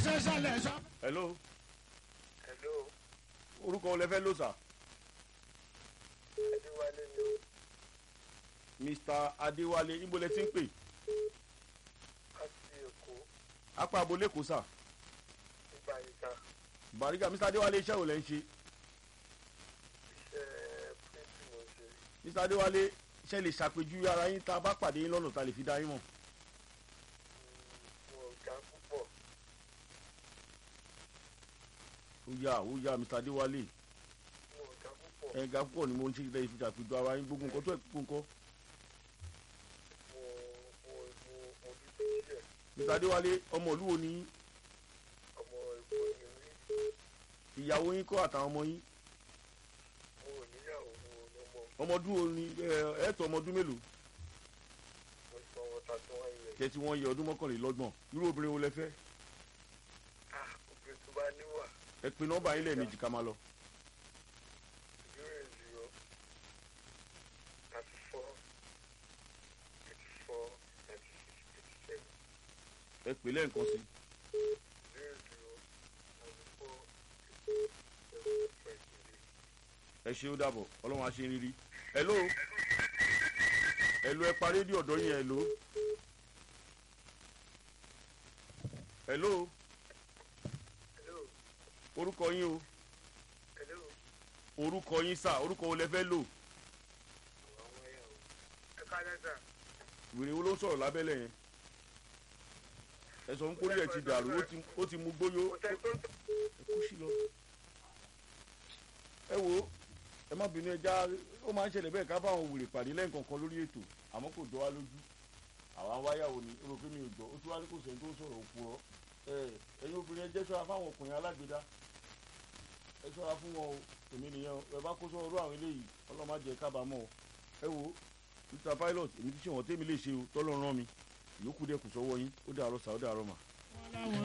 ṣe ṣẹlẹ̀ ṣọ́. hello Hello, orúkọ wo lẹ fẹ́ lò sà Adéwálé ni o. mr adéwálé níbo lẹ ti ń pè Láti Èkó, apá abolé kò sà nígbà ìta, bàrígà mr adéwálé iṣẹ́ wo lẹ ń ṣe iṣẹ́ píríntì mo ṣe. mr adéwálé ṣe lè ṣàpèjúwe ara yín tá a bá pàdé yín lọ́nà tá a lè fi dá yín mọ̀ Mo ga púpọ̀. ó yá ó yá mr adéwálé Mo ga púpọ̀. ẹ̀ga púpọ̀ ni mo ń ṣe lè fi ṣàpèjúwe ara yín gbogbo nǹkan tó ẹ̀ kúkú nǹkan Mo mo mo mo dúdú díẹ̀. mr adéwálé ọmọ ìlú wo ni yín? Ọmọ Èkó ni mí. ìyàwó yín kọ́ àtàwọn ọmọ yín Mo ò níyàwó, mo ò lọ́mọ. ọmọ ọdún wo ni ẹ ẹ̀ tó ọmọ ọdún mélòó Mo sọ wọn ta tí wọ́n yẹ. tẹ̀sí wọn yẹ ọdún mọ́kànlélọ́gbọ̀n irú obìnrin wo lẹ fẹ́ Ah, obìnrin tó bá níwà, ẹ pe nọ́mbà yín lẹ́ẹ̀mejì ká máa lọ zero zero thirty four eighty four ninety six eighty seven. ẹ pè lẹ́ẹ̀kan sí Zero zero ninety four eighty seven twenty eight. ẹ ṣe ó dàbọ̀ ọlọ́run á ṣe rírí hello hello ẹ pa rédíò ọ̀dọ́ yín hello hello Hello, orúkọ yín o hello. orúkọ yín sà orúkọ wo lẹ fẹ́ lò àwọn ẹ̀yà o. ẹ káalẹ́ sà. wèrè wo ló ń sọ̀rọ̀ lábẹ́lẹ̀ yẹn ẹ sọ fún kórìí ẹ̀ ti dàrú ó ti- ó ti mú gbóyó kò tẹ́ tó ń ẹ kú sí lọ. ẹ wo ẹ má bínú ẹja ó máa ń ṣẹlẹ̀ bẹ́ẹ̀ ká bá àwọn wèrè pàdé lẹ́ǹkankan lórí ètò àmọ́ kò jọ wá lójú àwa wáyàwó ni ó rò pé mi ò gbọ́ ó tún wá ní kò sẹ́ni tó ń sọ̀rọ̀ òpùrọ̀ ẹ ẹ̀yin obìnrin ẹ jẹ́ ṣọ́ra fáwọn ọkùnrin alágbèdá ẹ ṣọ́ra fún wọn o èmi nìyẹn o ẹ bá kó sọ́wọ́ rú àwọn eléyìí ọlọ́mọ jẹ́ kábàámọ̀ o ẹ wo mr pilot èmi ti ṣe wọ́n tẹ́mi lè ṣe o tọ́lọ́ rán mi ìyókù dẹ́kun sọ́wọ́ yín ó dàárọ̀ sà ó dàárọ̀ mà.